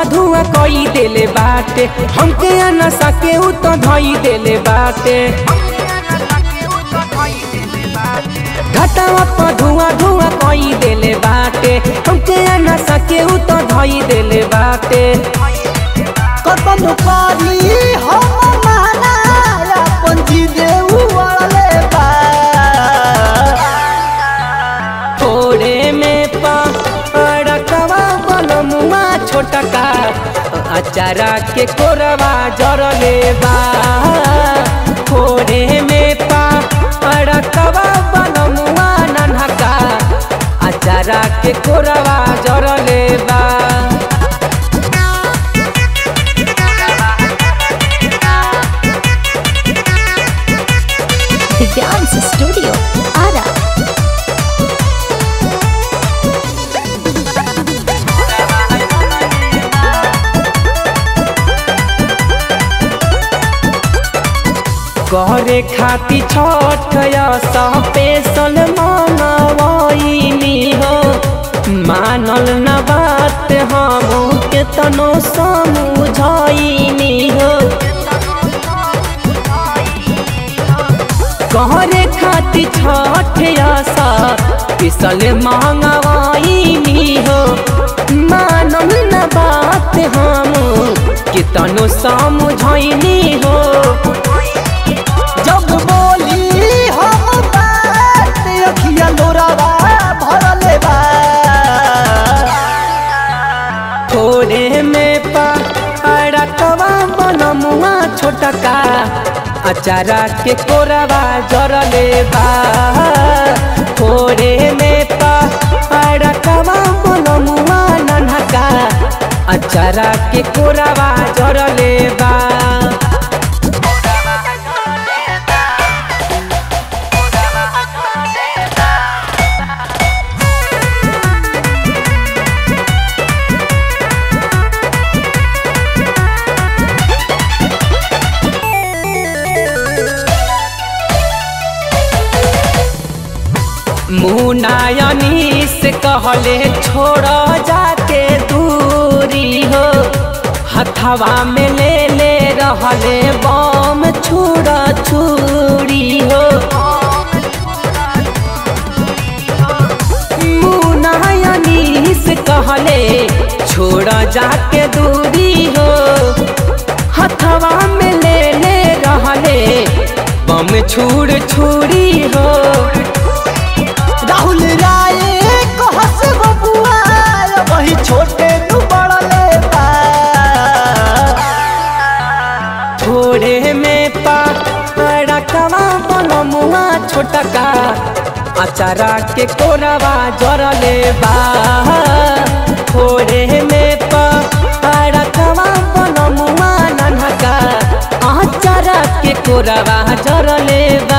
धुआं धुआं कई देले बाटे हमके नशा के उ तो धई देले बाटे घटावा पर धुआं धुआं कई देले बाटे हमके नशा के उ तो धई देले बाटे कतन पारी हम माना अपन जीदे उड़ले बा थोड़े में पड़कवा बनमुआ छोटका अचारा के कोरवा जरले बा थोड़े में पड़कवा बनमुआ नन्हका अचारा के कोरवा जरले बा दिव्यांश स्टूडियो आरा करे खाती छठ स्पेशल मंगवाइनी हो मानल न बात हम के तनो समझाइनी हो करे खाती छठ स्पेशल मंगवाइनी हो मानल न बात हम के तनो समझाइनी हो जब बोली हम बात अखिया लोरावा भरले बा थोड़े में पड़कवा बनमुआ छोटका अचारा के कोरवा जरले बा थोड़े में पड़कवा बनमुआ नन्हका अचारा के कोरवा जरले बा मुनायनी से कहले छोड़ जाके दूरी हो हथवा में ले ले रहले बम छुड़ा छुरी हो मुनायनी से कहले छोड़ जाके दूरी हो हथवा में ले ले रहले बम छुड़ छुरी हो राहुल राय कहस बबुआ वही छोटे तू बड़ले बा थोड़े में पड़कवा बनमुआ छोटका अचारा के कोरवा जरले बा थोड़े में पड़कवा बनमुआ नन्हका अचारा के कोरवा जरले बा